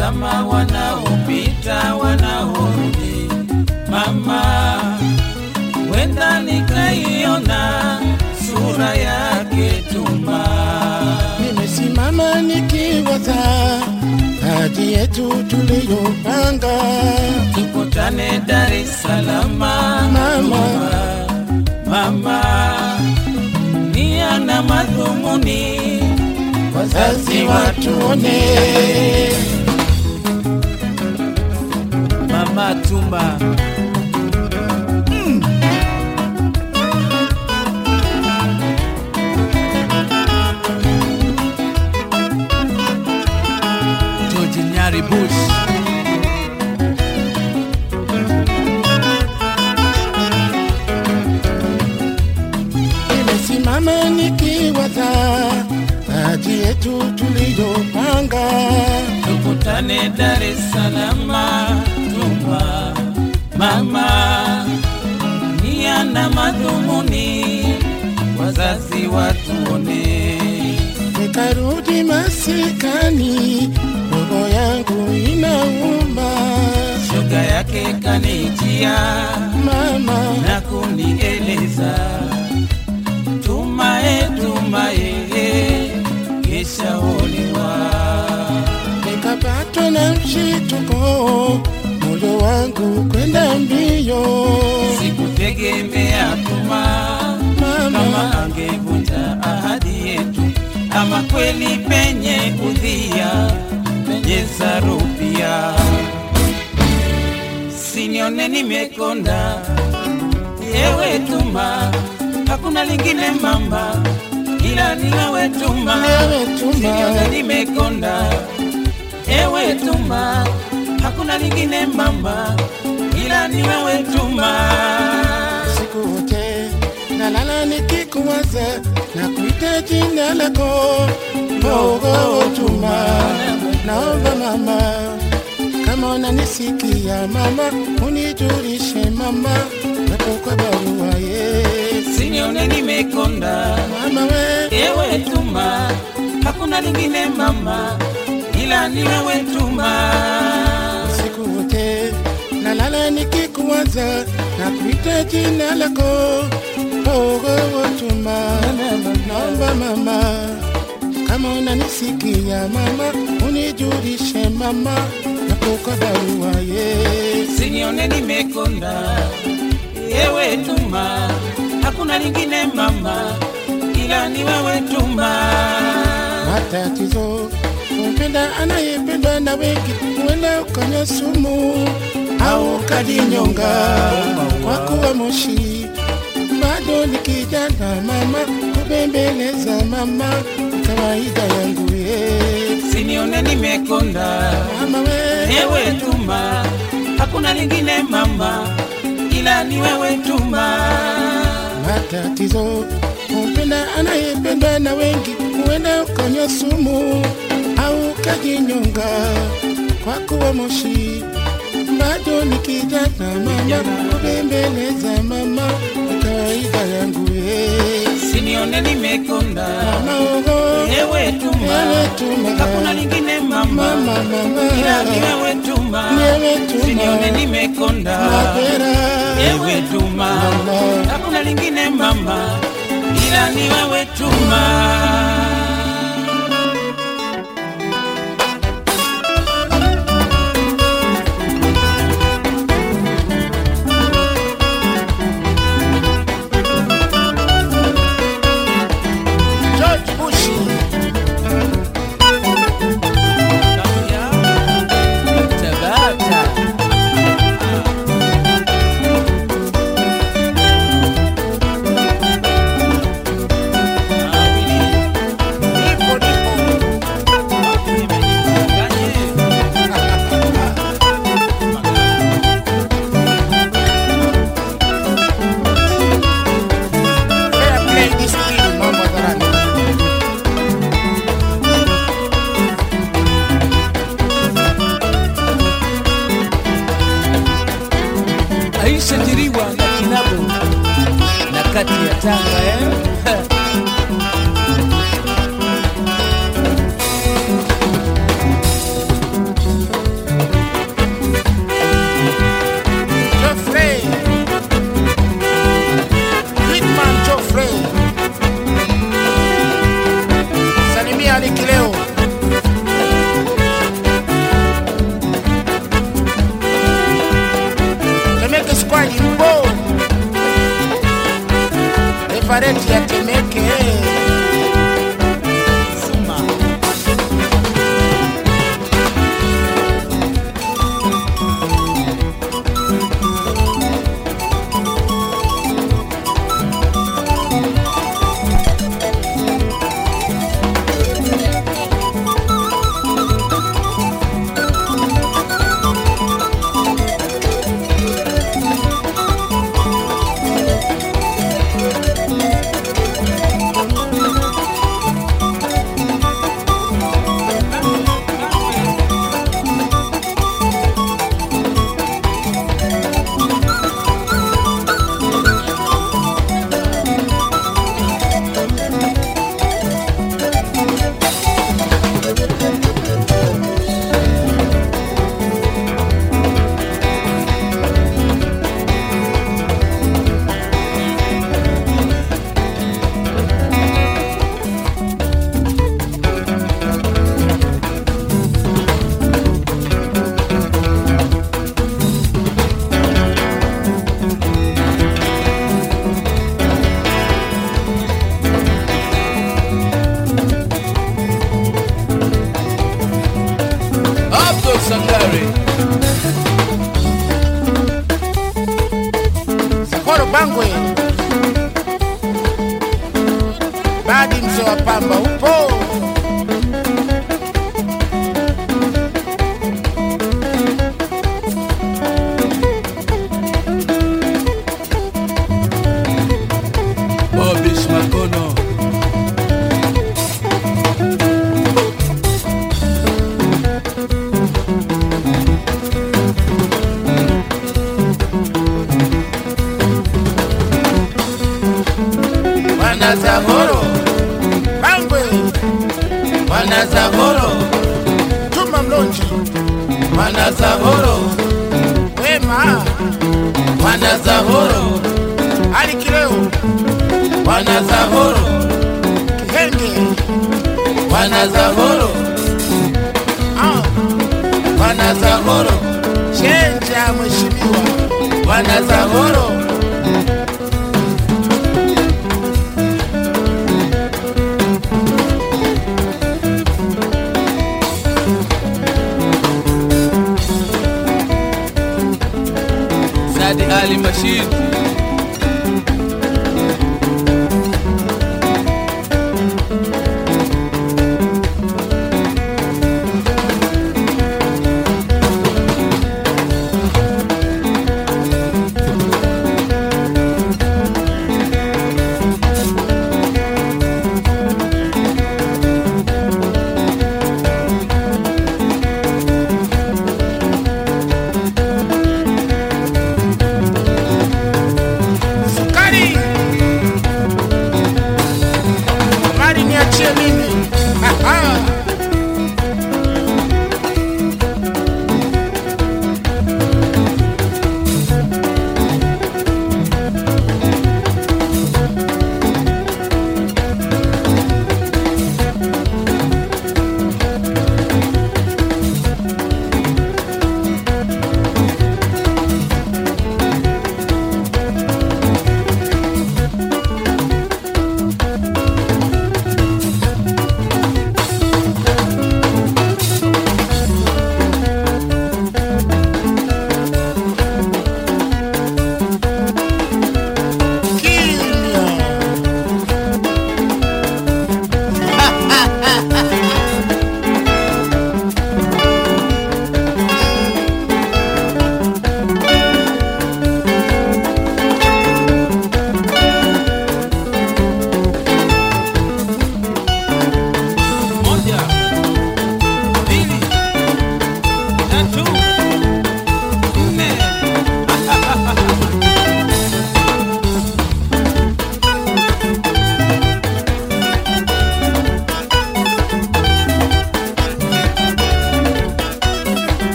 tazama wanaopita wanaorudi, mama, wenda nikaiona sura yake Tuma. Nimesimama nikiwaza hadi yetu tuliyopanga, tukutane Dar es Salaam Mama. mama, nia na madhumuni wazazi watuone. mama Tuma George Nyari Bush Nimesimama nikiwaza hadi yetu tuliyopanga, tukutane Dar es Salaam Tuma mama, nia na madhumuni wazazi watuone nikarudi masikani, roho yangu inauma shoga yake kanijia mama, na kunieleza tumae tumae kesha olewa nikapatwa na mshituko, moyo wangu kwenda mbio sikutegemea tuma kama mama, angevunja ahadi yetu ama kweli penye udhia penye sarupia sinione nimekonda yewe tuma hakuna lingine mama ila ni wewe tuma Wewe Tuma. sinione nimekonda ewe tuma hakuna lingine mama ila ni wewe tuma siku wote nalala nikikuwaza na kuita jina lako Mungu Tuma, naomba mama, kama unanisikia mama, unijulishe mama, napo kwa barua ye sinione nimekonda mama we ewe tuma hakuna lingine mama ila ni wewe tuma siku wote nalala nikikuwaza na kuita jina lako Mungu Tuma, naomba mama, kama unanisikia mama, unijulishe mama, napo kwa barua ye sinione nimekonda ewe tuma hakuna lingine mama ila ni wewe tuma matatizo kumpenda anayependwa na wengi, huenda ukanywa sumu au ukajinyonga kwa kuwa moshi. Bado ni kijana mama, kubembeleza mama, kawaida yangu ye sinione nimekonda mama we ewe tuma hakuna lingine mama ila ni wewe tuma matatizo kumpenda anayependwa na wengi, huenda ukanywa sumu au ukajinyonga kwa kuwa moshi. Bado ni kijana mama, kubembeleza mama, ni kawaida yangu ye sinione nimekonda mama ogo ewe tuma Ewe Tuma. hakuna lingine mama mama mama ila ni wewe tuma Ni wewe Tuma. sinione nimekonda mapera ewe tuma Mama. hakuna lingine mama ila ni wewe tuma George Bush Tabata. nipo nipo Fair play discipline, mambo hadharani. Aisha Jiriwa na Kinabo na kati ya Tanga eh? Nazareti ya Temeke. Suma. Abdul Sangari. Sakoro Bangwe, Badi mzee wa pamba upo Bobish Makono. Wana Zahoro Bangwe, Wana Zahoro. Juma Mlonji, Wana Zahoro. Wema, Wana Zahoro. Ali Kileo, Wana Zahoro. Kihenge, Wana Zahoro. ah, Wana Zahoro. Chenja mheshimiwa, Wana Zahoro. Sadi Ali Mashid.